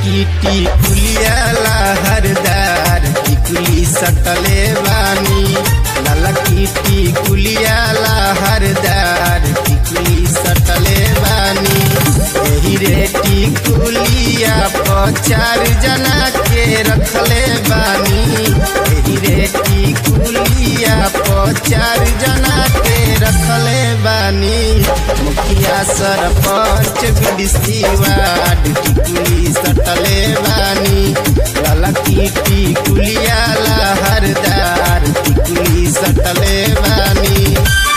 ललकीटी कुलियाला हरदार टिकुली सटले बानी ललकीटी कुलियाला हरदार टिकुली सटले बानी एही रे टिकुलिया पर चार जना के रखले बानी एही रे टिकुलिया पर चार जना के रखले बानी मुखिया सरपंच बीडीसी वार्ड टिकुली सटले बानी ललकी टिकुलिया लहरदार टिकुली सटले बानी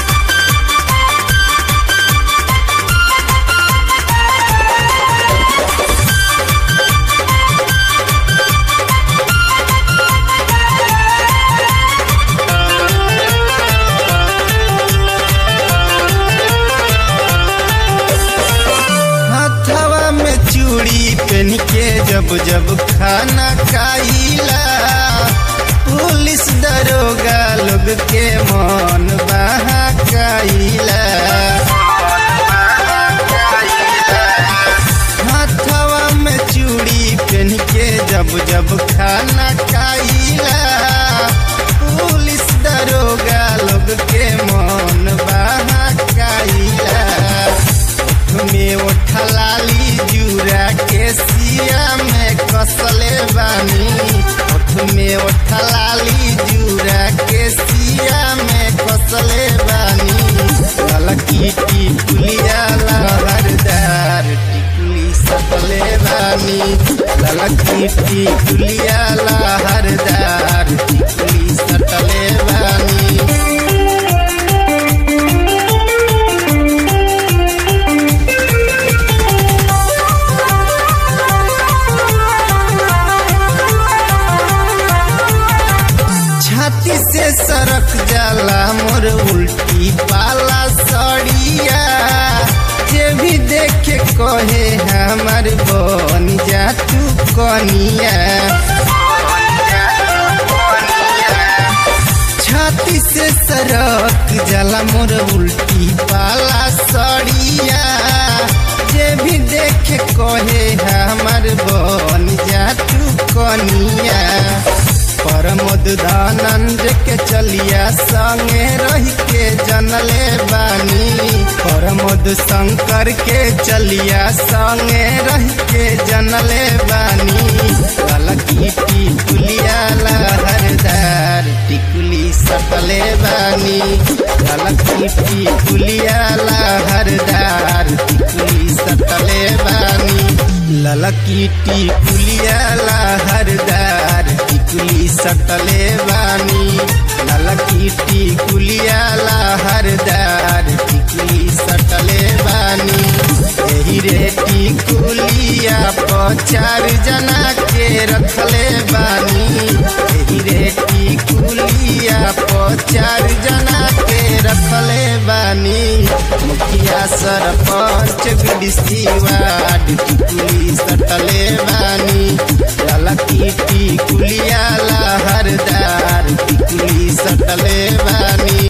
हथवा में चूड़ी पहन के जब जब खाना खाइला पुलिस दरोगा लोग के मन बहकाइला हथवा में चूड़ी पहन के जब जब खाना खाइला पुलिस दरोगा लोग के मन बहकाइला में उठलाली जूरा के सिया में कसले बानी ओठ में उठलाली जूरा के सिया में कसले बानी ललकी टिकुलिया लहरदार टिकुली सकले बानी ललकी टिकुलिया लहरदार टिकुली सटले बानी छाती से सरक जाला मोर उल्टी पाला सड़िया जे भी देखे कहे हमार बन जा तू कनिया छाती से सरक जाला मोर उल्टी पाला सड़िया जे भी देखे कहे हमार बन जा तू कनिया परमोद दानंद के चलिया संगे रह के जनले बानी परमोद शंकर के चलिया संगे रह के जनले बानी ललकी टिकुलिया लहरदार टिकुली सटले बानी ललकी टिकुलिया लहरदार टिकुली सटले बानी ललकी टिकुलिया लहरदार टिकुली सटले बानी ललकी टिकुलिया लहरदार टिकुली सटले बानी एही रे टिकुलिया पर चार जना के रखले बानी एही रे टिकुलिया पर चार जना के रखले बानी मुखिया सरपंच बीडीसी वार्ड टिकुली सटले बानी ललकी टिकुलिया लहरदार टिकुली सटले बानी